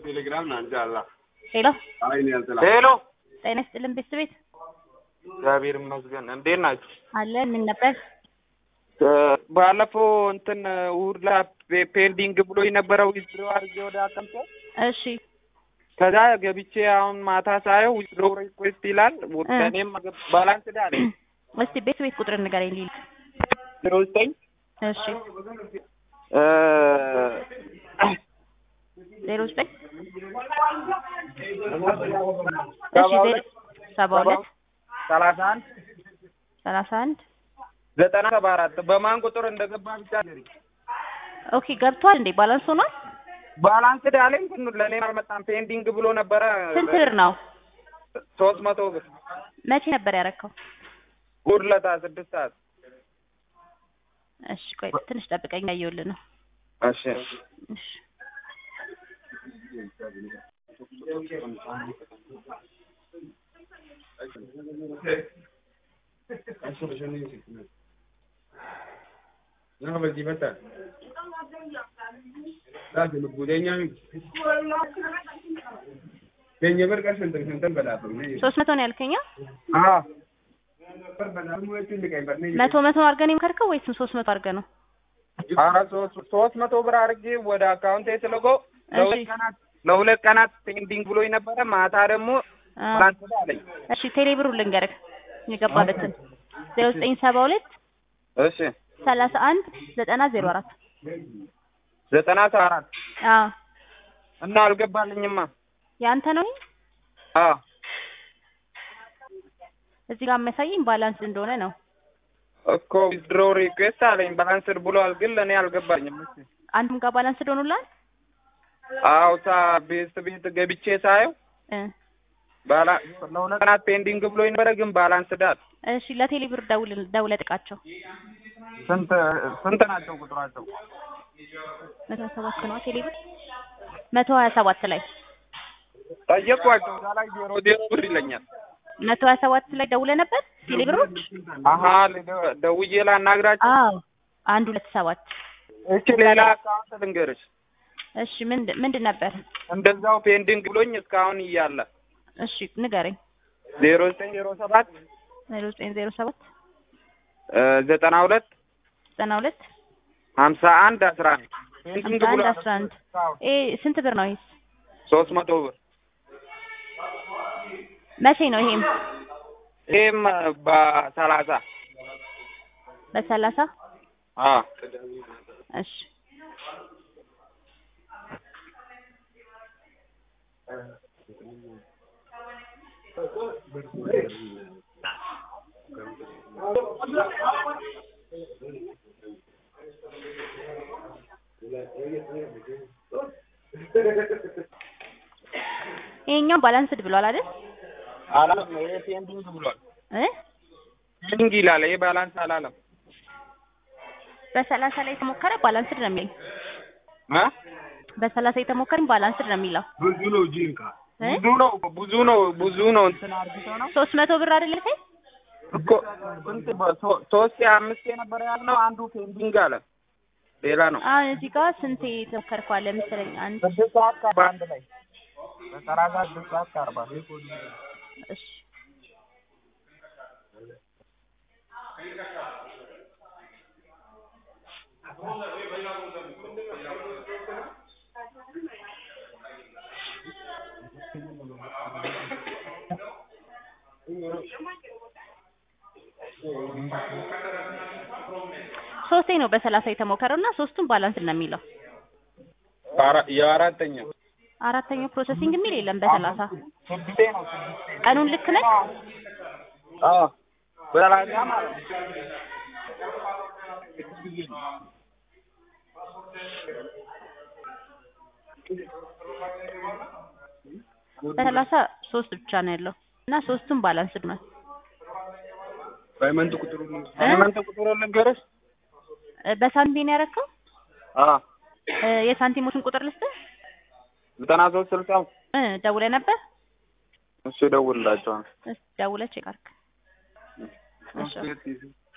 ቴሌግራም ናንጃላ ሄሎ አይኔ ያልተላ ሄሎ ጤና ይስጥልን ቤተሰቤት እግዚአብሔር ይመስገን። እንዴት ናችሁ? አለን ምን ነበር እ ባለፈው እንትን እሑድ ላይ ፔ- ፔንዲንግ ብሎ የነበረው ዊዝድሮ አድርጌ ወደ አቀምጦ እሺ ከዛ ገብቼ አሁን ማታ ሳየው ዊዝድሮ ሪኩዌስት ይላል። እኔም ባላንስ ዳለ እስቲ ቤተሰቤት ቁጥር ንገረኝ ሊል ዜሮ ዘጠኝ እሺ እ ዜሮ ዘጠኝ ሰባ እሺ ዜሮ ሁለት ሰባ ሁለት ሰላሳ አንድ ሰላሳ አንድ ዘጠና ሰባ አራት በማን ቁጥር እንደገባ ብቻ ንገሪኝ። ኦኬ ገብቷል እንዴ ባላንስ ሆኗል ባላንስ ዳለኝ ግን ለእኔ አልመጣም። ፔንዲንግ ብሎ ነበረ ስንት ብር ነው ሶስት መቶ ብር መቼ ነበር ያረከው እሑድ ዕለት ስድስት ሰዓት እሺ ቆይ ትንሽ ጠብቀኝ ያየሁልህ ነው እሺ እሺ Nama bagi mata. Dah dulu budenya ni. Kenya berkas tentang tentang berapa ni? ሶስት መቶ ነው ያልከኛ አዎ Berapa mu itu ni kan berni. መቶ መቶ አድርገህ ነው የምከርከው ወይስ ሶስት መቶ አድርገህ ነው ኧረ ሶስት ሶስት መቶ ብር አድርጌ ወደ አካውንቴ ስልከው ለሁለት እሺ ቀናት ለሁለት ቀናት ፔንዲንግ ብሎ ነበረ። ማታ ደግሞ አ፣ ትናንት አለኝ። እሺ ቴሌ ብሩ ልንገርህ የገባበትን ዜሮ ዘጠኝ ሰባ ሁለት እሺ ሰላሳ አንድ ዘጠና ዜሮ አራት ዘጠና ሰባ አራት አዎ እና አልገባልኝማ። የአንተ ነው ይሄ? አዎ እዚህ ጋር የሚያሳየኝ ባላንስ እንደሆነ ነው እኮ ዊዝድሮ ሪኩዌስት አለኝ ባላንስድ ብሏል፣ ግን ለእኔ አልገባኝም። እሺ አንዱም ጋር ባላንስ እንደሆኑላል አዎ ሳ ቤት ቤት ገብቼ ሳየው እ ባላ ለሁለት ቀናት ፔንዲንግ ብሎ ነበረ፣ ግን ባላንስ ዳል እሺ ለቴሌ ብር ደውል ደውለህ ጥቃቸው ስንት ስንት ናቸው ቁጥራቸው? መቶ ሀያ ሰባት ነው ቴሌ ብር መቶ ሀያ ሰባት ላይ ጠየቅኳቸው። እዛ ላይ ዜሮ ዜሮ ብር ይለኛል። መቶ ሀያ ሰባት ላይ ደውለህ ነበር ቴሌ ብሮች አሀ ልደ- ደውዬ ላናግራቸው። አዎ አንድ ሁለት ሰባት እቺ ሌላ አካውንት ልንገርሽ፣ እሺ ምንድን ምንድን ነበር እንደዛው ፔንዲንግ ብሎኝ እስካሁን እያለ እሺ ንገረኝ ዜሮ ዘጠኝ ዜሮ ሰባት ዜሮ ዘጠኝ ዜሮ ሰባት ዘጠና ሁለት ዘጠና ሁለት ሀምሳ አንድ አስራ አንድ ፔንዲንግ ሀምሳ አንድ ብሎ አስራ አንድ ይሄ ስንት ብር ነው ይሄስ ሶስት መቶ ብር መቼ ነው ይሄም ይህም በሰላሳ በሰላሳ አዎ እሺ ይሄኛው ባላንስድ ብሏል አይደል አላለም። ይሄ ፔንዲንግ ብሏል። እ ፔንዲንግ ይላል። ይሄ ባላንስ አላለም። በሰላሳ ላይ የተሞከረ ባላንስድ ነው የሚለኝ እ በሰላሳ የተሞከረ ባላንስድ ነው የሚለው ብዙ ነው ጂንካ። እ ብዙ ነው ብዙ ነው ብዙ ነው እንትን አርግቶ ነው ሶስት መቶ ብር አይደል ያልከኝ እኮ ስንት በ- ሶ- ሶስት አምስት የነበረ ያልነው አንዱ ፔንዲንግ አለ። ሌላ ነው አሁን እዚህ ጋር ስንት የተሞከርከው አለ መሰለኝ አንድ ስድስት ሰዓት ከአርባ አንድ ላይ በሰላሳ ስድስት ሰዓት ከአርባ እሺ ሶስቴ ነው በሰላሳ የተሞከረው እና ሶስቱም ባላንስ ነው የሚለው አራ- የአራተኛው አራተኛው ፕሮሰሲንግ የሚል የለም በሰላሳ ስድስቴ ነው ስድስቴ ቀኑን ልክ ነህ አዎ በሰላሳ ማለት ነው በሰላሳ ሶስት ብቻ ነው ያለው እና ሶስቱም ባላንስድ ነው ፓይመንት ቁጥሩ ሃይማኖት ቁጥሩ ልንገርሽ እ በሳንቲም ነው ያደረከው አዎ እ የሳንቲሞችን ቁጥር ልስጥህ ዘጠና ሶስት ስልሳ እ ደውለህ ነበር እሱ እደውልላቸዋለሁ እስኪ ደውለህ ቼክ አድርግ እሺ ነው።